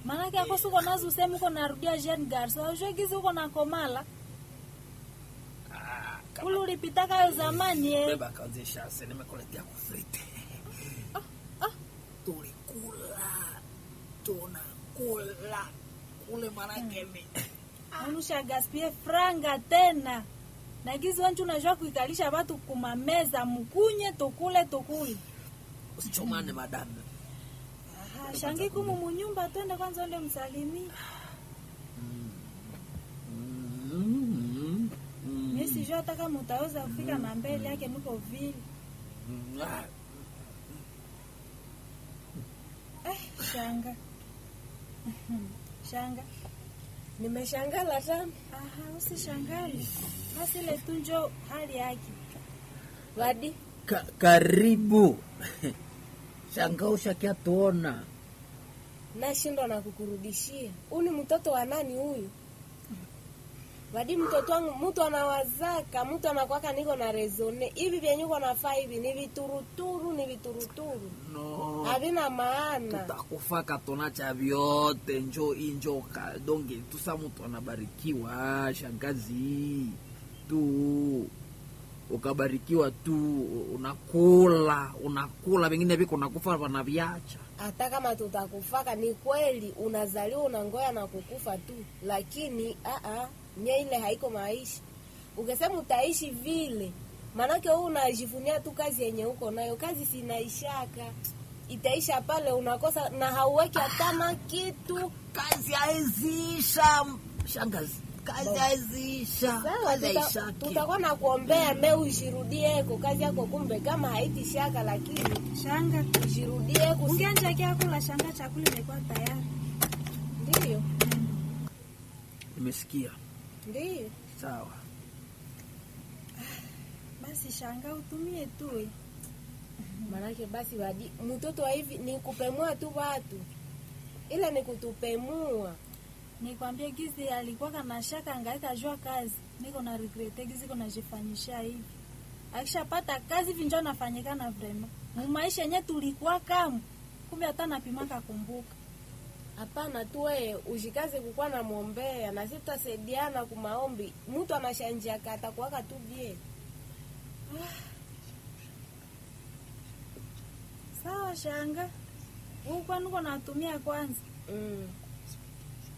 Maanake akosi uko nazo usemi uko narudia jeune garso. Aujue gizi uko na komala. Ah, Ule ulipitaka yo zamani eh. beba kaanzisha sasa nimekuletea kufrite. Tulikula. Tunakula. Kule manake ni Unusha gaspie franga tena. Na gizi wanchu unajua kuikalisha watu kumameza mkunye tukule tukule. usichomane madame. Aha, shangi kumu munyumba twende kwanza ule msalimie. Mm, mm, Mimi sijua hata kama utaweza kufika na mbele yake niko vile. mm, ah, Eh, shanga. shanga. Nimeshangala sana. Aha, usishangale. Basi ile tu njo hali yake. Wadi, Ka, karibu shanga ushakia tuona nashindwa na kukurudishia. Huyu ni mtoto wa nani huyu? Wadi, mtoto wangu mtu anawazaka, mtu anakwaka niko na rezone. Hivi vyenye uko nafaa hivi ni vituruturu, ni vituruturu. no Havina maana. tutakufaka tona cha vyote njo injo kadonge tusa mtu anabarikiwa shangazi tu ukabarikiwa tu unakula unakula vingine viko nakufa wanaviacha hata kama tutakufaka ni kweli unazaliwa unangoya na kukufa tu lakini aa, nye ile haiko maisha ukisema utaishi vile maanake huu unajivunia tu kazi yenye uko nayo kazi sinaishaka itaisha pale unakosa na hauweki hatana kitu kazi haizisha shangazi kazi haizisha sawa kazi tuta- haishaki tutakuwa na kuombea me ushirudieko kazi yako kumbe kama haitishaka lakini Shanga. ushirudieko Ungeanja kia kula shanga chakula imekuwa tayari. ndiyo nimesikia ndiyo sawa Basi shanga utumie tu. eh. Manake basi wadi mtoto wa hivi ni kupemua tu watu, ila ni kutupemua. Nikwambie gizi alikuwa kana shaka angaika jua kazi. Niko na regrete gizi kuna jifanyisha hivi. Akishapata kazi hivi njoo nafanyikana vrema. Mu maisha yenyewe tulikuwa kama kumbe hata napimaka kumbuka. Hapana tu wewe ushikaze kukuwa na mwombea na sisi tutasaidiana kumaombi. Mtu anashanjia kata kuwaka tu bie. Sawa shanga. Huko niko natumia kwanza. Mm.